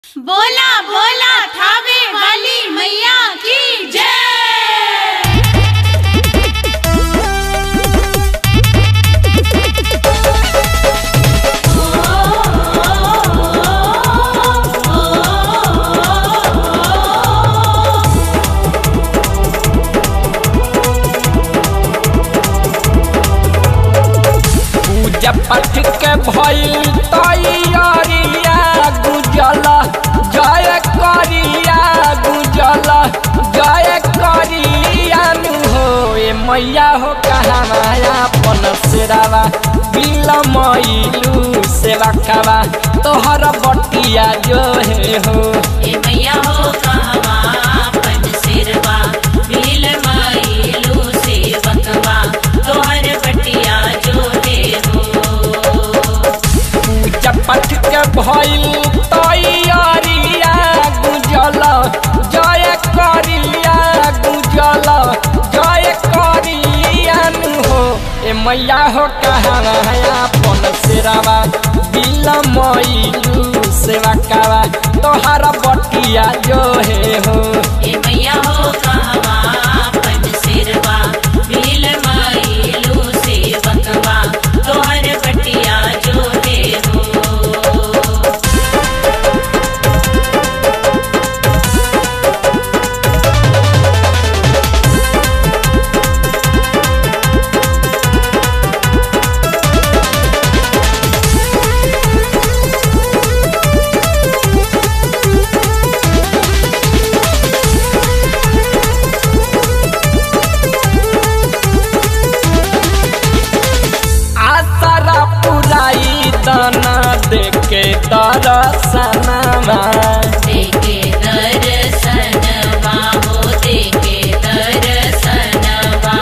बोला बोला थावे वाली मैया की जय पूजा पाठ के भइल तैयारिया गुजल जय करिया गुजल जय करिया नु हो ए मैया हो कहाँ अपन सेरावा बिलमैलू सेवा खावा तोहर बटिया जो हे हो ए मैया हो कहवा अपन सिरवा भील माइलू सेवकवा तोहर बटिया जो दे हो पूजा पाठ के भइल तैयारिया गुजल जय करिया गुजल जय करिया नु हो ए मैया हो कहाँ अपन सेरावा बिलमैलू सेवा कावा तोहार बटिया जो हे हो ए मैया हो कहवा अपन सिरवा भील माइलू सेवकवा तोहर बटिया जो दे हो आसरा पुराई दाना देके दरसनमा देखे दर्शनवा हो देखे दर्शनवा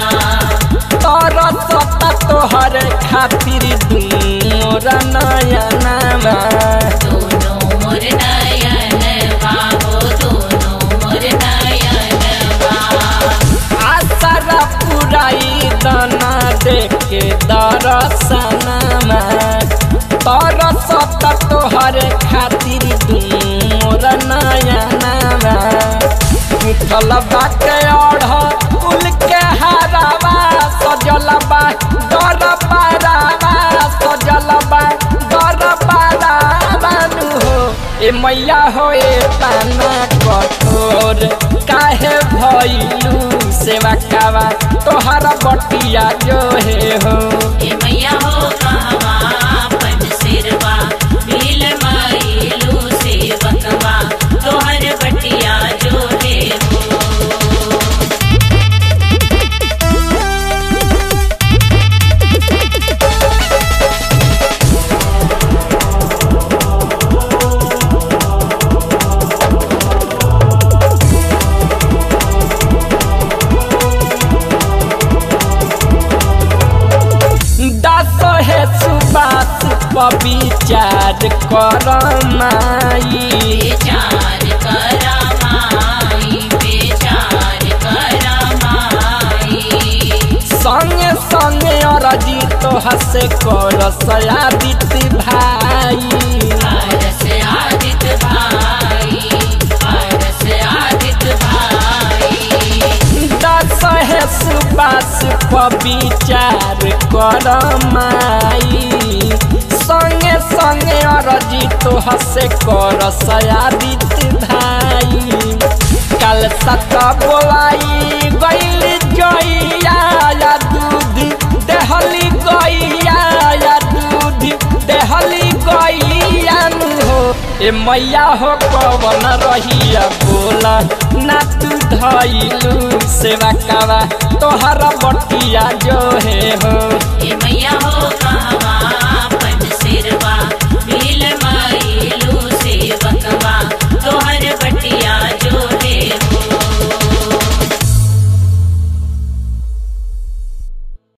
तरसता तोहर खातिर दूर नयनमा दोनों मोर नयनवा हो दोनों मोर नयनवा आसरा पुराई दाना देके दरसनमा तरसता तोहर खातिर दूर नयनमा उठल बाटे अढ़ कुल के हारावा सजल बा दर पारावा सजल बा दर पारावा नु हो ए मैया हो ए ताना कठोर काहे भइलू सेवा कावा तोहरा बटिया जो हे हो ए मैया हो कहवा अपन सिरवा भील माइलू सेवकवा तोहर बटिया जो दे हो दस हे सुबास पविचार कर माई बेचार करा माई बेचार करा माई संगे संगे अरजी तो हसे कर सयादित भाई पारस आदित भाई पारस आदित भाई दस हे सुबास पविचार कर माई संगे संगे अरजी तो हसे कर सयादित भाई कल सत बोलाई गैल जइया या दूध देहली गैया या दूध देहली गैया नु हो ए मैया हो पवन रहिया बोला ना तू धइलू सेवा कावा तोहरा बटिया जो हे हो ए मैया हो कहवा